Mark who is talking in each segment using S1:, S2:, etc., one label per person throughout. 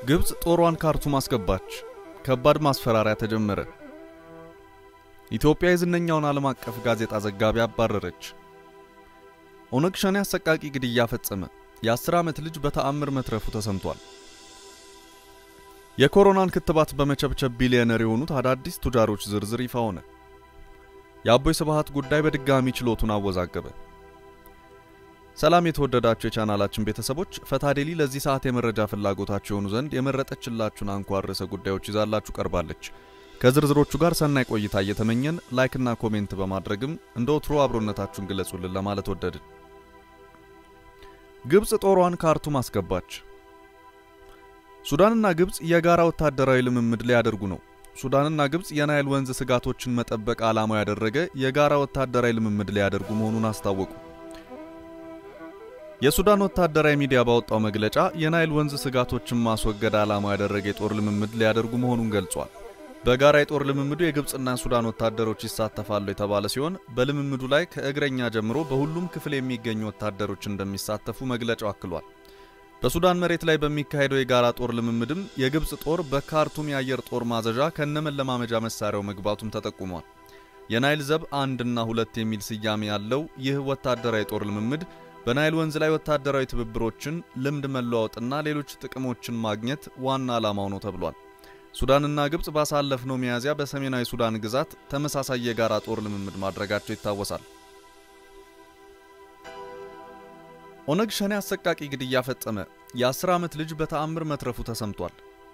S1: ግብፅ ጦሯን ካርቱም አስገባች። ከባድ ማስፈራሪያ ተጀመረ። ኢትዮጵያ የዝነኛውን ዓለም አቀፍ ጋዜጣ ዘጋቢ አባረረች። ኦነግ ሸኔ አሰቃቂ ግድያ ፈጸመ። የ10 ዓመት ልጅ በተአምር መትረፉ ተሰምቷል። የኮሮናን ክትባት በመቸብቸብ ቢሊዮነር የሆኑት አዳዲስ ቱጃሮች ዝርዝር ይፋ ሆነ። የአቦይ ስብሃት ጉዳይ በድጋሚ ችሎቱን አወዛገበ። ሰላም የተወደዳችሁ የቻናላችን ቤተሰቦች፣ ፈታዴሊ ለዚህ ሰዓት የመረጃ ፍላጎታችሁ የሆኑ ዘንድ የመረጠችላችሁን አንኳር ርዕሰ ጉዳዮች ይዛላችሁ ቀርባለች። ከዝርዝሮቹ ጋር ሰናይ ቆይታ እየተመኘን ላይክና ኮሜንት በማድረግም እንደ ወትሮ አብሮነታችሁን ግለጹልን ለማለት ወደድን። ግብፅ ጦሯን ካርቱም አስገባች። ሱዳንና ግብፅ የጋራ ወታደራዊ ልምምድ ሊያደርጉ ነው። ሱዳንና ግብፅ የናይል ወንዝ ስጋቶችን መጠበቅ ዓላማው ያደረገ የጋራ ወታደራዊ ልምምድ ሊያደርጉ መሆኑን አስታወቁ። የሱዳን ወታደራዊ ሚዲያ ባወጣው መግለጫ የናይል ወንዝ ስጋቶችን ማስወገድ ዓላማው ያደረገ የጦር ልምምድ ሊያደርጉ መሆኑን ገልጿል። በጋራ የጦር ልምምዱ የግብፅና ሱዳን ወታደሮች ይሳተፋሉ የተባለ ሲሆን በልምምዱ ላይ ከእግረኛ ጀምሮ በሁሉም ክፍል የሚገኙ ወታደሮች እንደሚሳተፉ መግለጫው አክሏል። በሱዳን መሬት ላይ በሚካሄደው የጋራ ጦር ልምምድም የግብፅ ጦር በካርቱም የአየር ጦር ማዘዣ ከነመለማመጃ መሳሪያው መግባቱም ተጠቁሟል። የናይል ዘብ አንድና ሁለት የሚል ስያሜ ያለው ይህ ወታደራዊ ጦር ልምምድ በናይል ወንዝ ላይ ወታደራዊ ትብብሮችን፣ ልምድ መለዋወጥና ሌሎች ጥቅሞችን ማግኘት ዋና ዓላማው ነው ተብሏል። ሱዳንና ግብፅ ባሳለፍነው ሚያዝያ በሰሜናዊ ሱዳን ግዛት ተመሳሳይ የጋራ ጦር ልምምድ ማድረጋቸው ይታወሳል። ኦነግ ሸኔ አሰቃቂ ግድያ ፈጸመ። የ10 ዓመት ልጅ በተአምር መትረፉ ተሰምቷል።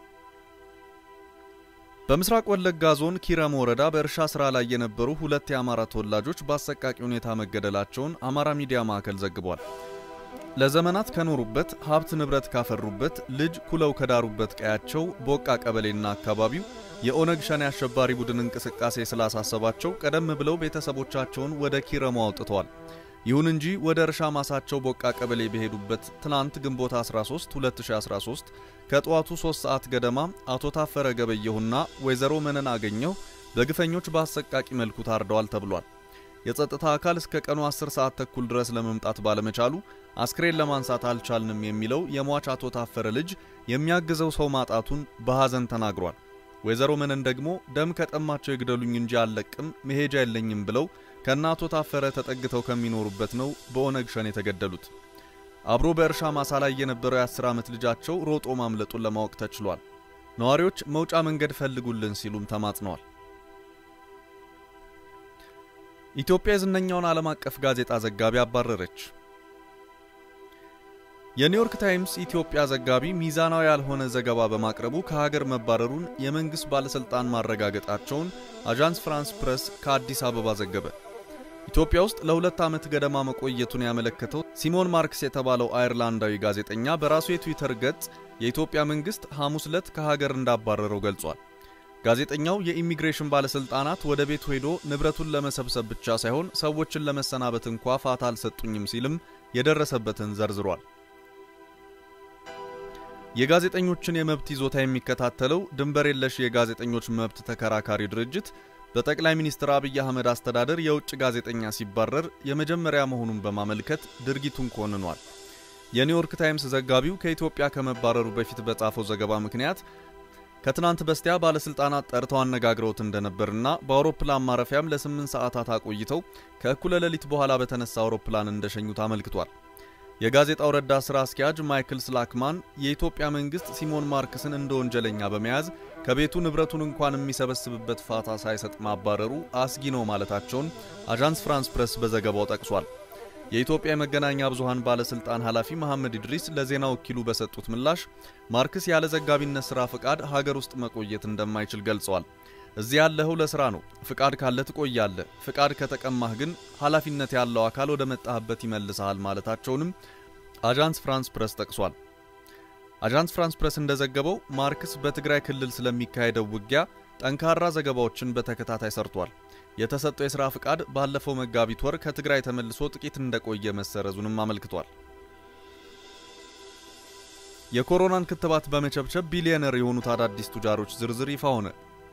S1: በምስራቅ ወለጋ ዞን ኪረም ወረዳ በእርሻ ስራ ላይ የነበሩ ሁለት የአማራ ተወላጆች በአሰቃቂ ሁኔታ መገደላቸውን አማራ ሚዲያ ማዕከል ዘግቧል። ለዘመናት ከኖሩበት ሀብት ንብረት ካፈሩበት ልጅ ኩለው ከዳሩበት ቀያቸው ቦቃ ቀበሌና አካባቢው የኦነግ ሸኔ አሸባሪ ቡድን እንቅስቃሴ ስላሳሰባቸው ቀደም ብለው ቤተሰቦቻቸውን ወደ ኪረሙ አውጥተዋል። ይሁን እንጂ ወደ እርሻ ማሳቸው ቦቃ ቀበሌ በሄዱበት ትናንት ግንቦት 13 2013 ከጠዋቱ 3 ሰዓት ገደማ አቶ ታፈረ ገበየሁና ወይዘሮ መነን አገኘው በግፈኞች በአሰቃቂ መልኩ ታርደዋል ተብሏል። የጸጥታ አካል እስከ ቀኑ 10 ሰዓት ተኩል ድረስ ለመምጣት ባለመቻሉ አስክሬን ለማንሳት አልቻልንም የሚለው የሟች አቶ ታፈረ ልጅ የሚያግዘው ሰው ማጣቱን በሐዘን ተናግሯል። ወይዘሮ መነን ደግሞ ደም ከጠማቸው ይግደሉኝ እንጂ አልለቅም መሄጃ የለኝም ብለው ከእናቶ ታፈረ ተጠግተው ከሚኖሩበት ነው በኦነግ ሸኔ የተገደሉት። አብሮ በእርሻ ማሳ ላይ የነበረው የ10 ዓመት ልጃቸው ሮጦ ማምለጡን ለማወቅ ተችሏል። ነዋሪዎች መውጫ መንገድ ፈልጉልን ሲሉም ተማጽነዋል። ኢትዮጵያ የዝነኛውን ዓለም አቀፍ ጋዜጣ ዘጋቢ አባረረች። የኒውዮርክ ታይምስ ኢትዮጵያ ዘጋቢ ሚዛናዊ ያልሆነ ዘገባ በማቅረቡ ከሀገር መባረሩን የመንግሥት ባለሥልጣን ማረጋገጣቸውን አዣንስ ፍራንስ ፕሬስ ከአዲስ አበባ ዘገበ። ኢትዮጵያ ውስጥ ለሁለት ዓመት ገደማ መቆየቱን ያመለከተው ሲሞን ማርክስ የተባለው አየርላንዳዊ ጋዜጠኛ በራሱ የትዊተር ገጽ የኢትዮጵያ መንግሥት ሐሙስ ዕለት ከሀገር እንዳባረረው ገልጿል። ጋዜጠኛው የኢሚግሬሽን ባለሥልጣናት ወደ ቤቱ ሄዶ ንብረቱን ለመሰብሰብ ብቻ ሳይሆን ሰዎችን ለመሰናበት እንኳ ፋታ አልሰጡኝም ሲልም የደረሰበትን ዘርዝሯል። የጋዜጠኞችን የመብት ይዞታ የሚከታተለው ድንበር የለሽ የጋዜጠኞች መብት ተከራካሪ ድርጅት በጠቅላይ ሚኒስትር አብይ አህመድ አስተዳደር የውጭ ጋዜጠኛ ሲባረር የመጀመሪያ መሆኑን በማመልከት ድርጊቱን ኮንኗል። የኒውዮርክ ታይምስ ዘጋቢው ከኢትዮጵያ ከመባረሩ በፊት በጻፈው ዘገባ ምክንያት ከትናንት በስቲያ ባለሥልጣናት ጠርተው አነጋግረውት እንደነበርና በአውሮፕላን ማረፊያም ለስምንት ሰዓታት አቆይተው ከእኩለ ሌሊት በኋላ በተነሳ አውሮፕላን እንደሸኙት አመልክቷል። የጋዜጣው ረዳት ሥራ አስኪያጅ ማይክል ስላክማን የኢትዮጵያ መንግሥት ሲሞን ማርክስን እንደ ወንጀለኛ በመያዝ ከቤቱ ንብረቱን እንኳን የሚሰበስብበት ፋታ ሳይሰጥ ማባረሩ አስጊ ነው ማለታቸውን አዣንስ ፍራንስ ፕሬስ በዘገባው ጠቅሷል። የኢትዮጵያ የመገናኛ ብዙሃን ባለሥልጣን ኃላፊ መሐመድ ኢድሪስ ለዜና ወኪሉ በሰጡት ምላሽ ማርክስ ያለ ዘጋቢነት ሥራ ፍቃድ ሀገር ውስጥ መቆየት እንደማይችል ገልጸዋል። እዚህ ያለኸው ለሥራ ነው። ፍቃድ ካለ ትቆያለህ። ፍቃድ ከተቀማህ ግን ኃላፊነት ያለው አካል ወደ መጣህበት ይመልሰሃል ማለታቸውንም አዣንስ ፍራንስ ፕሬስ ጠቅሷል። አዣንስ ፍራንስ ፕሬስ እንደዘገበው ማርክስ በትግራይ ክልል ስለሚካሄደው ውጊያ ጠንካራ ዘገባዎችን በተከታታይ ሰርቷል። የተሰጠው የሥራ ፍቃድ ባለፈው መጋቢት ወር ከትግራይ ተመልሶ ጥቂት እንደቆየ መሰረዙንም አመልክቷል። የኮሮናን ክትባት በመቸብቸብ ቢሊዮነር የሆኑት አዳዲስ ቱጃሮች ዝርዝር ይፋ ሆነ።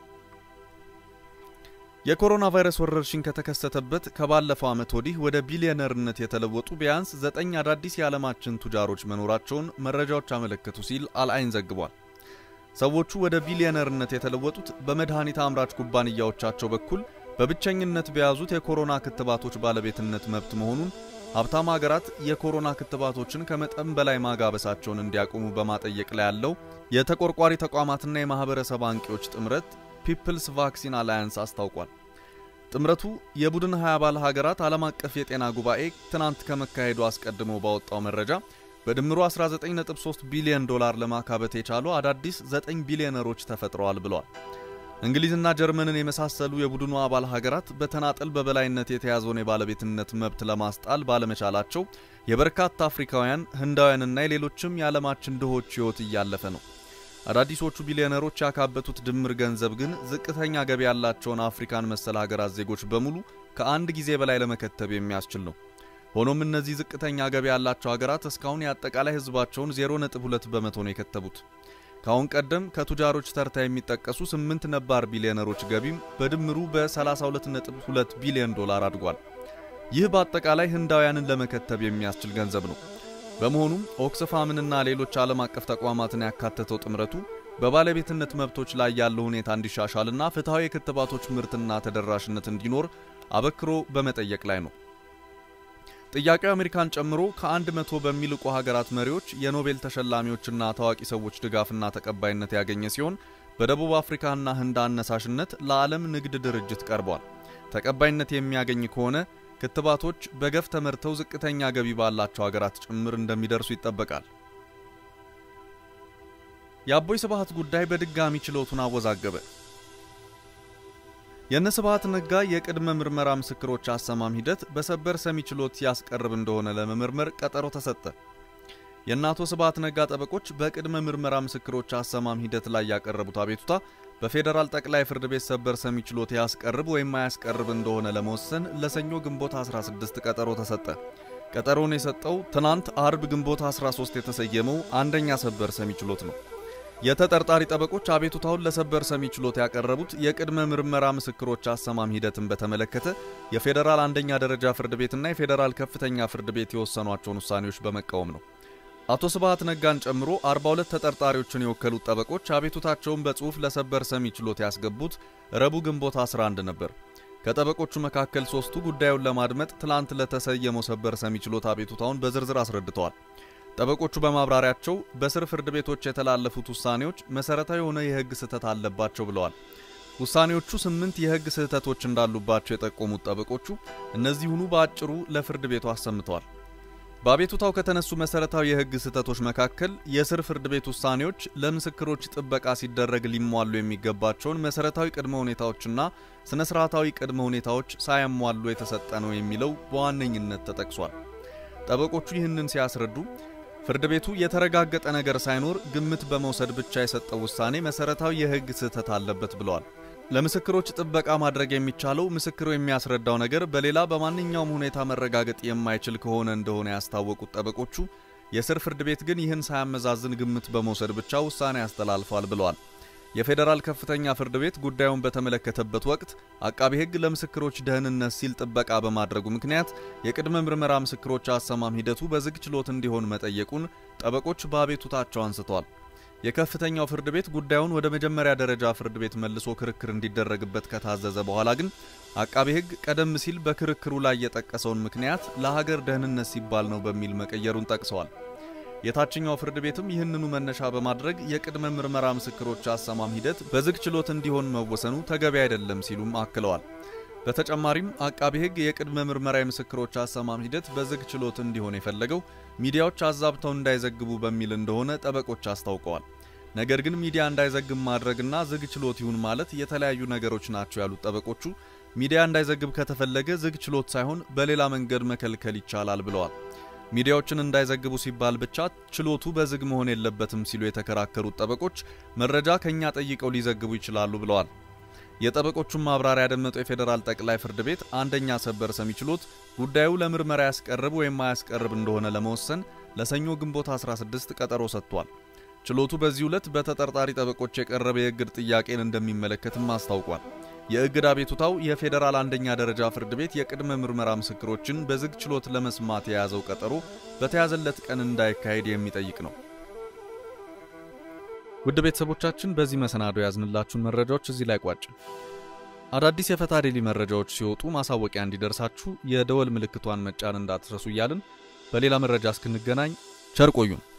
S1: የኮሮና ቫይረስ ወረርሽኝ ከተከሰተበት ከባለፈው ዓመት ወዲህ ወደ ቢሊዮነርነት የተለወጡ ቢያንስ ዘጠኝ አዳዲስ የዓለማችን ቱጃሮች መኖራቸውን መረጃዎች አመለከቱ ሲል አልአይን ዘግቧል። ሰዎቹ ወደ ቢሊዮነርነት የተለወጡት በመድኃኒት አምራች ኩባንያዎቻቸው በኩል በብቸኝነት በያዙት የኮሮና ክትባቶች ባለቤትነት መብት መሆኑን ሀብታም ሀገራት የኮሮና ክትባቶችን ከመጠን በላይ ማጋበሳቸውን እንዲያቆሙ በማጠየቅ ላይ ያለው የተቆርቋሪ ተቋማትና የማህበረሰብ አንቂዎች ጥምረት ፒፕልስ ቫክሲን አላያንስ አስታውቋል። ጥምረቱ የቡድን 20 አባል ሀገራት ዓለም አቀፍ የጤና ጉባኤ ትናንት ከመካሄዱ አስቀድሞ ባወጣው መረጃ በድምሩ 19.3 ቢሊዮን ዶላር ለማካበት የቻሉ አዳዲስ 9 ቢሊዮነሮች ተፈጥረዋል ብለዋል። እንግሊዝና ጀርመንን የመሳሰሉ የቡድኑ አባል ሀገራት በተናጠል በበላይነት የተያዘውን የባለቤትነት መብት ለማስጣል ባለመቻላቸው የበርካታ አፍሪካውያን፣ ህንዳውያንና የሌሎችም የዓለማችን ድሆች ሕይወት እያለፈ ነው። አዳዲሶቹ ቢሊዮነሮች ያካበቱት ድምር ገንዘብ ግን ዝቅተኛ ገቢ ያላቸውን አፍሪካን መሰል ሀገራት ዜጎች በሙሉ ከአንድ ጊዜ በላይ ለመከተብ የሚያስችል ነው። ሆኖም እነዚህ ዝቅተኛ ገቢ ያላቸው ሀገራት እስካሁን የአጠቃላይ ህዝባቸውን 0.2 በመቶ ነው የከተቡት። ከአሁን ቀደም ከቱጃሮች ተርታ የሚጠቀሱ ስምንት ነባር ቢሊዮነሮች ገቢም በድምሩ በ32.2 ቢሊዮን ዶላር አድጓል። ይህ በአጠቃላይ ህንዳውያንን ለመከተብ የሚያስችል ገንዘብ ነው። በመሆኑም ኦክስፋምንና ሌሎች ዓለም አቀፍ ተቋማትን ያካተተው ጥምረቱ በባለቤትነት መብቶች ላይ ያለው ሁኔታ እንዲሻሻልና ፍትሐዊ የክትባቶች ምርትና ተደራሽነት እንዲኖር አበክሮ በመጠየቅ ላይ ነው። ጥያቄው አሜሪካን ጨምሮ ከአንድ መቶ በሚልቁ ሀገራት መሪዎች፣ የኖቤል ተሸላሚዎችና ታዋቂ ሰዎች ድጋፍና ተቀባይነት ያገኘ ሲሆን በደቡብ አፍሪካና ህንድ አነሳሽነት ለዓለም ንግድ ድርጅት ቀርቧል። ተቀባይነት የሚያገኝ ከሆነ ክትባቶች በገፍ ተመርተው ዝቅተኛ ገቢ ባላቸው ሀገራት ጭምር እንደሚደርሱ ይጠበቃል። የአቦይ ስብሃት ጉዳይ በድጋሚ ችሎቱን አወዛገበ። የእነ ስብሃት ነጋ የቅድመ ምርመራ ምስክሮች አሰማም ሂደት በሰበር ሰሚ ችሎት ያስቀርብ እንደሆነ ለመመርመር ቀጠሮ ተሰጠ። የእነ አቶ ስብሃት ነጋ ጠበቆች በቅድመ ምርመራ ምስክሮች አሰማም ሂደት ላይ ያቀረቡት አቤቱታ በፌዴራል ጠቅላይ ፍርድ ቤት ሰበር ሰሚ ችሎት ያስቀርብ ወይም አያስቀርብ እንደሆነ ለመወሰን ለሰኞ ግንቦት 16 ቀጠሮ ተሰጠ። ቀጠሮውን የሰጠው ትናንት አርብ ግንቦት 13 የተሰየመው አንደኛ ሰበር ሰሚ ችሎት ነው። የተጠርጣሪ ጠበቆች አቤቱታውን ለሰበር ሰሚ ችሎት ያቀረቡት የቅድመ ምርመራ ምስክሮች አሰማም ሂደትን በተመለከተ የፌዴራል አንደኛ ደረጃ ፍርድ ቤትና የፌዴራል ከፍተኛ ፍርድ ቤት የወሰኗቸውን ውሳኔዎች በመቃወም ነው። አቶ ስብሃት ነጋን ጨምሮ 42 ተጠርጣሪዎችን የወከሉት ጠበቆች አቤቱታቸውን በጽሑፍ ለሰበር ሰሚ ችሎት ያስገቡት ረቡዕ ግንቦት 11 ነበር። ከጠበቆቹ መካከል ሶስቱ ጉዳዩን ለማድመጥ ትላንት ለተሰየመው ሰበር ሰሚ ችሎት አቤቱታውን በዝርዝር አስረድተዋል። ጠበቆቹ በማብራሪያቸው በስር ፍርድ ቤቶች የተላለፉት ውሳኔዎች መሰረታዊ የሆነ የሕግ ስህተት አለባቸው ብለዋል። ውሳኔዎቹ ስምንት የሕግ ስህተቶች እንዳሉባቸው የጠቆሙት ጠበቆቹ እነዚሁኑ በአጭሩ ለፍርድ ቤቱ አሰምተዋል። በአቤቱታው ከተነሱ መሰረታዊ የሕግ ስህተቶች መካከል የስር ፍርድ ቤት ውሳኔዎች ለምስክሮች ጥበቃ ሲደረግ ሊሟሉ የሚገባቸውን መሰረታዊ ቅድመ ሁኔታዎችና ስነ ስርዓታዊ ቅድመ ሁኔታዎች ሳያሟሉ የተሰጠ ነው የሚለው በዋነኝነት ተጠቅሷል። ጠበቆቹ ይህንን ሲያስረዱ ፍርድ ቤቱ የተረጋገጠ ነገር ሳይኖር ግምት በመውሰድ ብቻ የሰጠው ውሳኔ መሰረታዊ የሕግ ስህተት አለበት ብለዋል። ለምስክሮች ጥበቃ ማድረግ የሚቻለው ምስክሩ የሚያስረዳው ነገር በሌላ በማንኛውም ሁኔታ መረጋገጥ የማይችል ከሆነ እንደሆነ ያስታወቁት ጠበቆቹ የስር ፍርድ ቤት ግን ይህን ሳያመዛዝን ግምት በመውሰድ ብቻ ውሳኔ ያስተላልፏል ብለዋል። የፌዴራል ከፍተኛ ፍርድ ቤት ጉዳዩን በተመለከተበት ወቅት አቃቢ ሕግ ለምስክሮች ደህንነት ሲል ጥበቃ በማድረጉ ምክንያት የቅድመ ምርመራ ምስክሮች አሰማም ሂደቱ በዝግ ችሎት እንዲሆን መጠየቁን ጠበቆች በአቤቱታቸው አንስተዋል። የከፍተኛው ፍርድ ቤት ጉዳዩን ወደ መጀመሪያ ደረጃ ፍርድ ቤት መልሶ ክርክር እንዲደረግበት ከታዘዘ በኋላ ግን አቃቤ ሕግ ቀደም ሲል በክርክሩ ላይ የጠቀሰውን ምክንያት ለሀገር ደህንነት ሲባል ነው በሚል መቀየሩን ጠቅሰዋል። የታችኛው ፍርድ ቤትም ይህንኑ መነሻ በማድረግ የቅድመ ምርመራ ምስክሮች አሰማም ሂደት በዝግ ችሎት እንዲሆን መወሰኑ ተገቢ አይደለም ሲሉም አክለዋል። በተጨማሪም አቃቢ ሕግ የቅድመ ምርመራ የምስክሮች አሰማም ሂደት በዝግ ችሎት እንዲሆን የፈለገው ሚዲያዎች አዛብተው እንዳይዘግቡ በሚል እንደሆነ ጠበቆች አስታውቀዋል። ነገር ግን ሚዲያ እንዳይዘግብ ማድረግና ዝግ ችሎት ይሁን ማለት የተለያዩ ነገሮች ናቸው ያሉት ጠበቆቹ ሚዲያ እንዳይዘግብ ከተፈለገ ዝግ ችሎት ሳይሆን በሌላ መንገድ መከልከል ይቻላል ብለዋል። ሚዲያዎችን እንዳይዘግቡ ሲባል ብቻ ችሎቱ በዝግ መሆን የለበትም ሲሉ የተከራከሩት ጠበቆች መረጃ ከኛ ጠይቀው ሊዘግቡ ይችላሉ ብለዋል። የጠበቆቹን ማብራሪያ ያደመጠው የፌዴራል ጠቅላይ ፍርድ ቤት አንደኛ ሰበር ሰሚ ችሎት ጉዳዩ ለምርመራ ያስቀርብ ወይም አያስቀርብ እንደሆነ ለመወሰን ለሰኞ ግንቦት 16 ቀጠሮ ሰጥቷል። ችሎቱ በዚህ ዕለት በተጠርጣሪ ጠበቆች የቀረበ የእግድ ጥያቄን እንደሚመለከትም አስታውቋል። የእግድ አቤቱታው የፌዴራል አንደኛ ደረጃ ፍርድ ቤት የቅድመ ምርመራ ምስክሮችን በዝግ ችሎት ለመስማት የያዘው ቀጠሮ በተያዘለት ቀን እንዳይካሄድ የሚጠይቅ ነው። ውድ ቤተሰቦቻችን በዚህ መሰናዶ ያዝንላችሁን መረጃዎች እዚህ ላይ ቋጭ። አዳዲስ የፈታ ዴሊ መረጃዎች ሲወጡ ማሳወቂያ እንዲደርሳችሁ የደወል ምልክቷን መጫን እንዳትረሱ እያልን በሌላ መረጃ እስክንገናኝ ቸር ቆዩን።